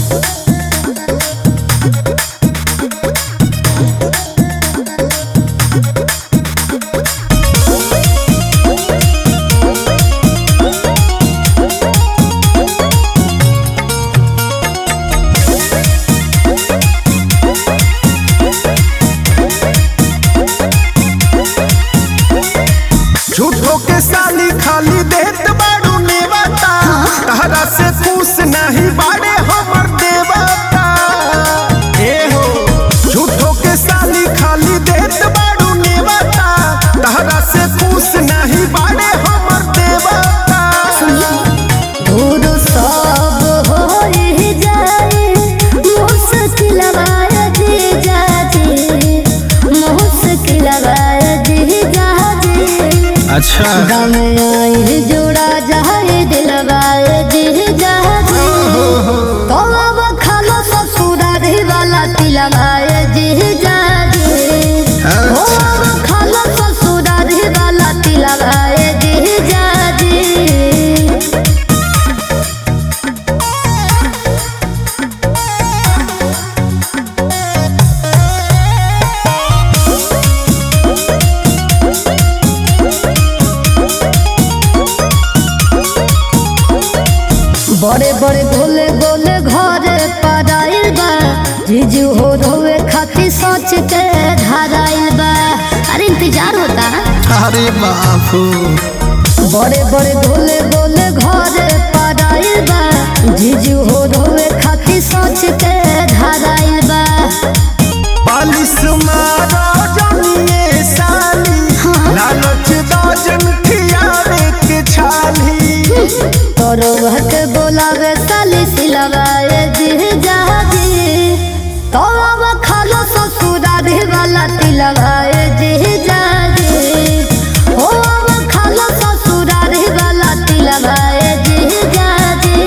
झूठो के साली खाली देत बाड़ू नेवता तहरा से पूछ नहीं बाड़े हमर देवता ए हो झूठो के साली खाली देत बाड़ू नेवता तहरा से पूछ नहीं बाड़े हमर देवता दूर सब होई जाए मुश्किल जी जाजे मुश्किल जी जाजे अच्छा गम आई जोड़ा जाए दिलवाए जी जाजे तो अब खालो ससुरा रे वाला तिलवाए जी जाजे ओ अब खालो ससुरा रे वाला तिलवाए जी जाजे बड़े बड़े गोले गोले घरे पराइल बा जीजू हो रोवे खातिर सोच के धराइल बा अरे इंतजार होता अरे बापू बड़े बड़े गोले गोले घरे पराइल बा जीजू हो रोवे खातिर सोच के धराइल बा बालिश मारो जमिए साली लालच दाजन खियावे के छाली तोरो भट बोलावे साली सिलवाए जी जाजी तो अब खालो ससुरा रे वाला तिलवाए जी जाजी हो अब खालो ससुरा रे वाला तिलवाए जी जाजी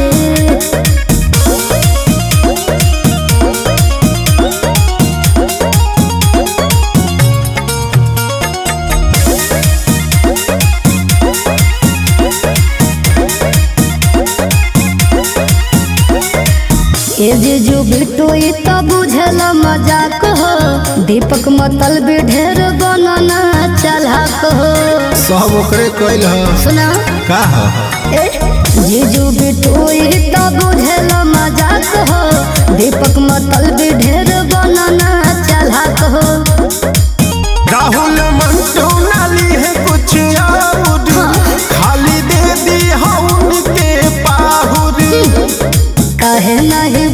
ए जीजू बिट्टू ई तो बुझल मजाक हो दीपक मतल भी ढेर बनना चलाक हो सब ओकरे कइल ह सुना का ह ए जीजू बिट्टू ई तो बुझल मजाक हो दीपक मतल भी ढेर बनना चलाक हो राहुल मंटू नाली है कुछ और खाली दे दी हम उनके पाहुरी कहे नहीं